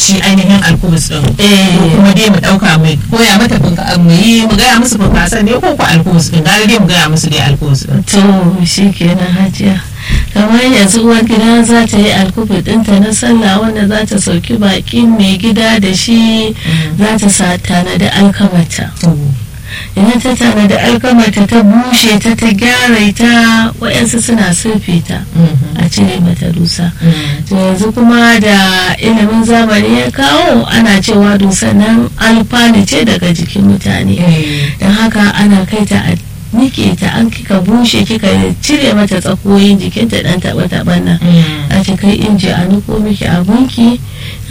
shi ainihin alkubus din Eh. ko kuma dai mu dauka mu koya mata funka mu yi mu gaya musu funkasan ne ko ko alkubus din gare dai mu gaya musu dai alkubus din to shi kenan hajiya kamar yanzu uwar gida za ta yi alkubu ɗinta na sallah wanda za ta sauki bakin mai gida da shi za ta sa tanadi alkamata idan ta tanadi alkamata ta bushe ta ta gyara ta waɗansu suna surfe ta a cire mata dusa to yanzu kuma da ilimin zamani ya kawo ana cewa dusan nan alfani ce daga jikin mutane don haka ana kai ta a nike ta an kika bushe kika cire mata tsakoyin jikinta dan taba taban nan a ce kai inji a niko miki abunki